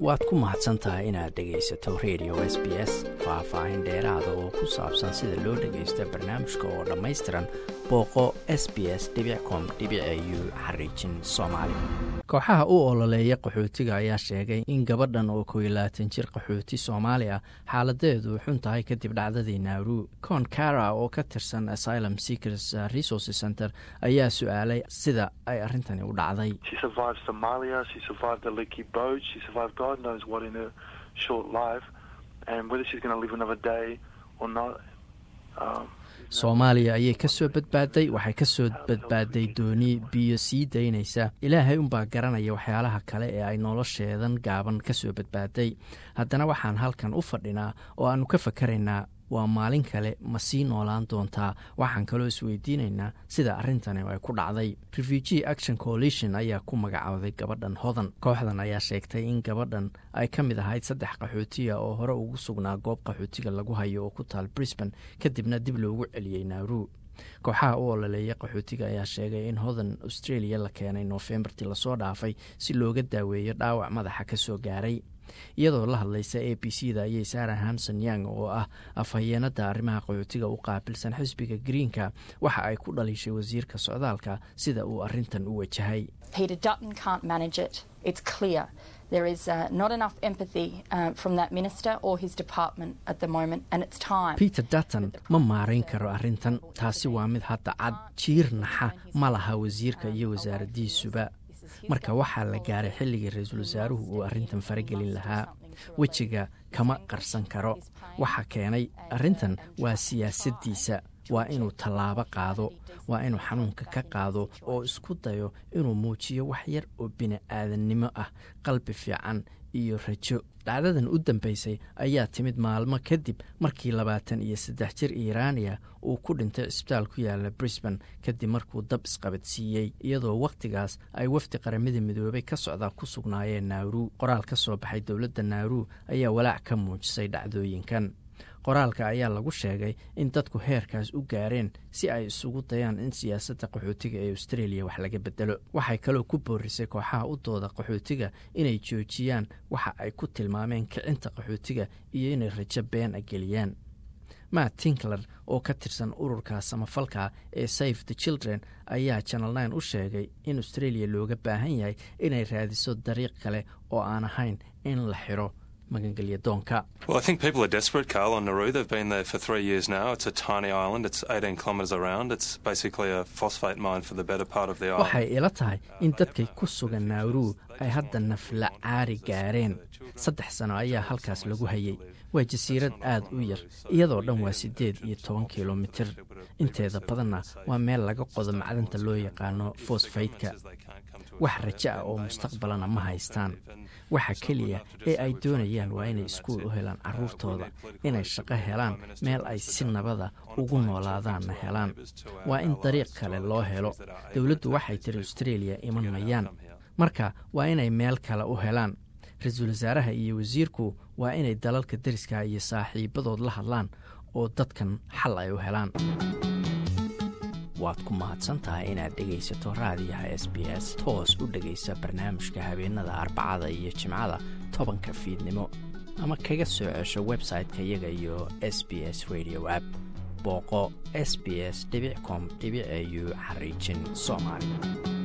waad ku mahadsan tahay inaad dhegaysato radio s b s faah-faahin dheeraada oo ku saabsan sida loo dhagaysto barnaamijka oo dhammaystiran booqo s b s com u xariijin soomaali kooxaha u ololeeya qaxootiga ayaa sheegay in gabadhan oo kow iyo labaatan jir qaxooti soomaali ah xaaladeedu xun tahay kadib dhacdadii naaru con cara oo ka tirsan asylum seekers resource center ayaa su-aalay sida ay arrintani u dhacday soomaaliya ayay ka soo badbaaday waxay ka soo badbaaday dooni biyo sii daynaysa ilaahay unbaa garanaya waxyaalaha kale ee ay nolosheedan gaaban ka soo badbaaday haddana waxaan halkan u fadhinaa oo aannu ka fakaraynaa waa maalin kale ma sii noolaan doontaa waxaan kaloo isweydiinaynaa sida arrintani ay ku dhacday refugee action coalition ayaa ku magacooday gabadhan hodan kooxdan ayaa sheegtay in gabadhan ay ka mid ahayd saddex qaxootiya oo hore ugu sugnaa goob qaxootiga lagu hayo oo ku taal brisban kadibna dib loogu celiyey naaru kooxaha u ololeeya qaxootiga ayaa sheegay in hodan australia la keenay noofembartii lasoo dhaafay si looga daaweeyo dhaawac madaxa ka soo gaaray iyadoo la hadlaysa a b c da ayay sarah hamson yang oo ah afhayeenada arrimaha qaxootiga u qaabilsan xisbiga greenka waxa ay ku dhaliishay wasiirka socdaalka sida uu arintan u wajahay peter dutton ma maarayn karo arrintan taasi waa mid hadda cad jiir naxa ma laha wasiirka iyo wasaaradiisuba marka waxaa la gaaray xilligii ra-iisul wasaaruhu uu arrintan faragelin lahaa wejiga kama qarsan karo waxa keenay arrintan waa siyaasaddiisa waa inuu tallaabo qaado waa inuu xanuunka ka qaado oo isku dayo inuu muujiyo wax yar oo bini-aadannimo ah qalbi fiican iyo rajo dhacdadan u dambeysay ayaa timid maalmo kadib markii labaatan iyo saddex jir iiraaniya uu ku dhintay cisbitaal ku yaala brisban kadib markuu dab isqabadsiiyey iyadoo wakhtigaas ay wafdi qaramada midoobay ka socdaa ku sugnaayeen naaru qoraal ka soo baxay dowladda naaru ayaa walaac ka muujisay dhacdooyinkan qoraalka ayaa lagu sheegay in dadku heerkaas u gaareen si ay isugu dayaan in siyaasadda qaxootiga ee australia wax laga bedelo waxay kaloo ku boorisay kooxaha u dooda qaxootiga inay joojiyaan waxa ay ku tilmaameen kicinta qaxootiga iyo inay rajo been a geliyaan matt tinkler oo ka tirsan ururka samafalka ee safe the children ayaa janal nine u sheegay in australia looga baahan yahay inay raadiso dariiq kale oo aan ahayn in la xiro Well, I think people are desperate, Carl, on Nauru. They've been there for three years now. It's a tiny island. It's 18 kilometres around. It's basically a phosphate mine for the better part of the island. waxay ila tahay in dadkay ku sugan nauru ay hadda nafla caari gaareen saddex sano ayaa halkaas lagu hayay waa jasiirad aad u yar iyadoo dhan waa siddeed iyo toban kilomitir inteeda badanna waa meel laga qodo macdanta loo yaqaano fosfaytka wax rajo ah oo mustaqbalana ma haystaan waxa keliya ee ay doonayaan waa inay iskuul u helaan carruurtooda inay shaqo helaan meel ay si nabada ugu noolaadaanna helaan waa in dariiq kale loo helo dowladdu waxay tiri australia iman mayaan marka waa inay meel kale u helaan ra-iisul wasaaraha iyo wasiirku waa inay dalalka deriska iyo saaxiibadood la hadlaan oo dadkan xal ay u helaan waad ku mahadsantahay inaad dhegaysato raadiyaha s b s toos u dhegaysa barnaamijka habeenada arbacada iyo jimcada tobanka fiidnimo ama kaga soo cesho website-ka iyaga iyo s b s radio app booqo s b s com au xariijin soomaali